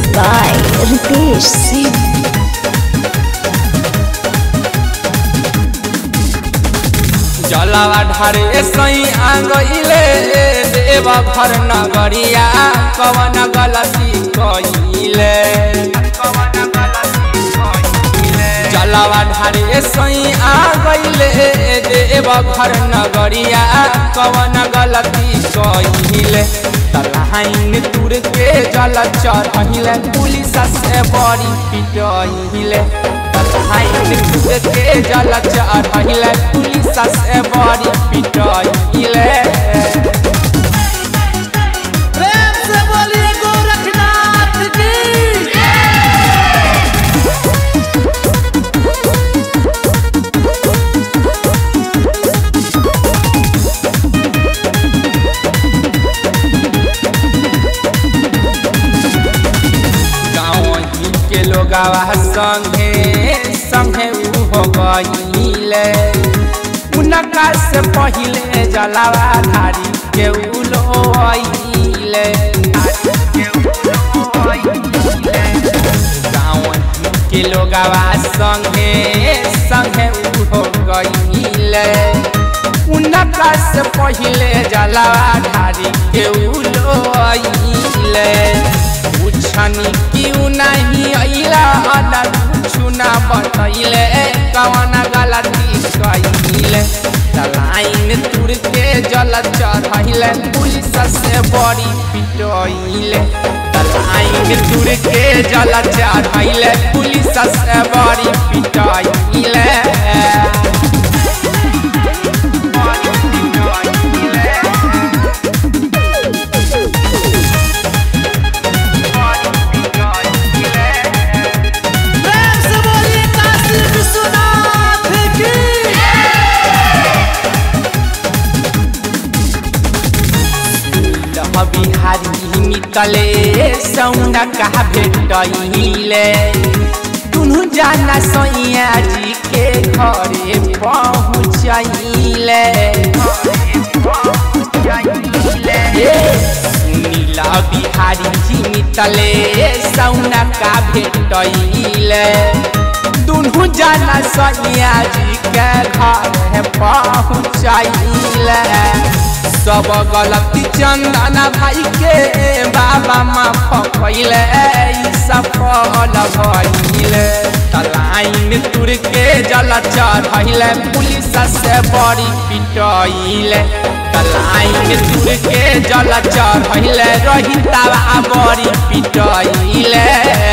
by Ritesh Singh. जलवा ढारे सही आंगइले देव घर नगरिया कवन गलती कइले जलवा ढारे सही आंगइले देव घर नगरिया कवन गलती कइले तलहाइन तुर के जल चढ़िले पुलिस से बड़ी पिटइले तलहाइन तुर के जल चढ़िले पुलिस से बड़ी पिटइले प्रेम से बोलिए गोरखनाथ की गाँव के लोगवा संगे संगे उ हो गईले उनका से पहिले जलावा धारी के उलोइले गाँव के लोगवा संगे संगे उ हो गईले उनका से पहिले जलावा धारी के उलोइले पूछनी क्यों नहीं अइला अना कुछु ना बतैले कवन गलती कइले लाइन तुर के जल चढ़ैले पुलिस से बड़ी पिटैले लाइन तुर के जल चढ़ैले पुलिस से बड़ी पिटैले प्रेम से बोलिए काशी विश्वनाथ की लह बिहारी निकले सौना कहा भेटैले दुनु जाना सैया जी के घरे पहुँचैले सुनीला बिहारी जी निकले सौना का भेटैले दुनु जाना सैया जी के घरे पहुँचैले सब गलती चंदना भाई के बाबा माँ पकैले सफल भइले तलाइन तुर के जल चढ़ैले पुलिस से बड़ी पिटैले तलाइन तुर के जल चढ़ैले रही बड़ी पिटैले